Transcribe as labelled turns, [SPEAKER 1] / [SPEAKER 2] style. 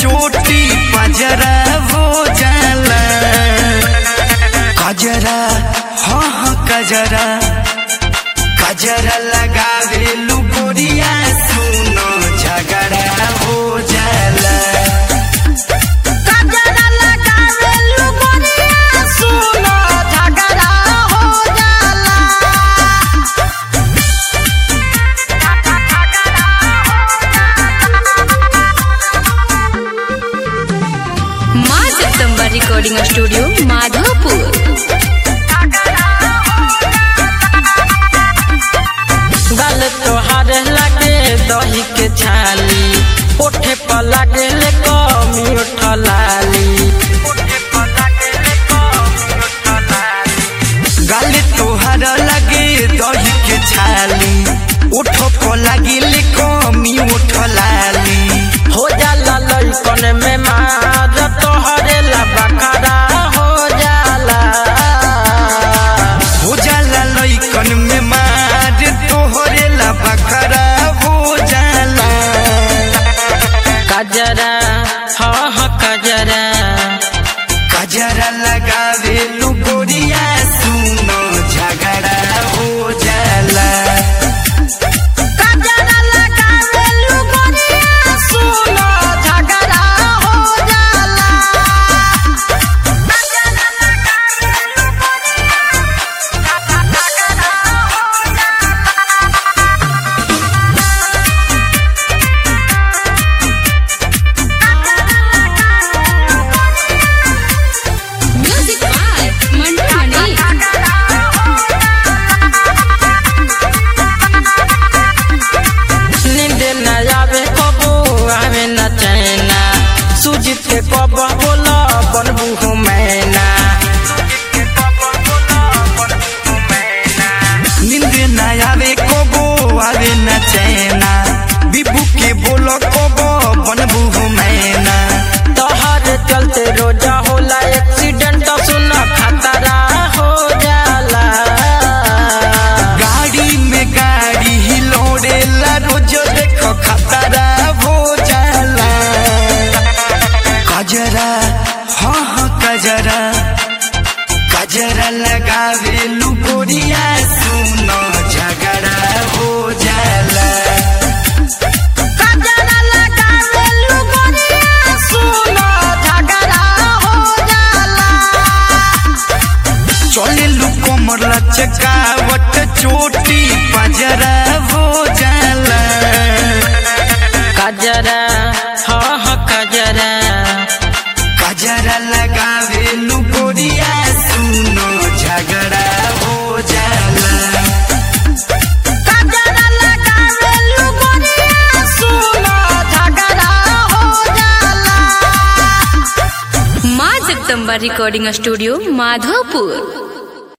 [SPEAKER 1] चोटी पजरा हो जाला कजरा हाँ हाँ कजरा कजरा लगावे लुगोरिया सुनो झगड़ा हो जाला
[SPEAKER 2] कजरा लगावे लुगोरिया सुनो झगड़ा हो जाला
[SPEAKER 3] माँ जगदम्बा रिकॉर्डिंग स्टूडियो माधोपुर
[SPEAKER 4] गल तोहार लागे दही के छाली ओठे पर लागे ले कमी उठलाली
[SPEAKER 1] गाले तोहर लगे दही के छाली उठो को लगिल कमी उठलाली
[SPEAKER 4] हो जाला लइकन में मार तोहरे ला बकरा हो जाला
[SPEAKER 1] हो जाला लइकन में मार तोहरे ला बकरा हो जाला
[SPEAKER 4] कजरा हाँ हाँ कजरा
[SPEAKER 1] कजरा लगावे लुगोरिया सुनो झगड़ा हो जाला
[SPEAKER 2] कजरा लगावे लुगोरिया सुनो झगड़ा हो जाला कजरा लगावे लुगोरिया झगड़ा हो
[SPEAKER 3] म्यूजिक बाय मंटू मनी
[SPEAKER 4] नींद न आवे कबो आवे न चैना सुजित के कब बोला बनबू हो मैना
[SPEAKER 1] नींद ना आवे कोबो आवे न चैना बिबू के बोलो कोबो बनबू हो मैना
[SPEAKER 4] तोहर चलते रोजा होला एक्सीडेंट सुन खतरा हो जाला
[SPEAKER 1] गाड़ी में गाड़ी हिलोड़ेला रोज देखो खतरा हो जाला कजरा हाँ हाँ कजरा कजरा लगावे लुगोरिया सुनो झगड़ा हो जाला
[SPEAKER 2] कजरा लगावे लुगोरिया सुनो झगड़ा हो जाला
[SPEAKER 1] चले लुको मरला चकावट चोटी पजरा हो जाला
[SPEAKER 4] कजरा हाँ हाँ कजरा
[SPEAKER 1] कजरा लगावे लुगोरिया सुनो झगड़ा हो जाला
[SPEAKER 2] कजरा लगावे लुगोरिया सुनो झगड़ा हो जाला
[SPEAKER 3] माँ जगदम्बा रिकॉर्डिंग स्टूडियो माधोपुर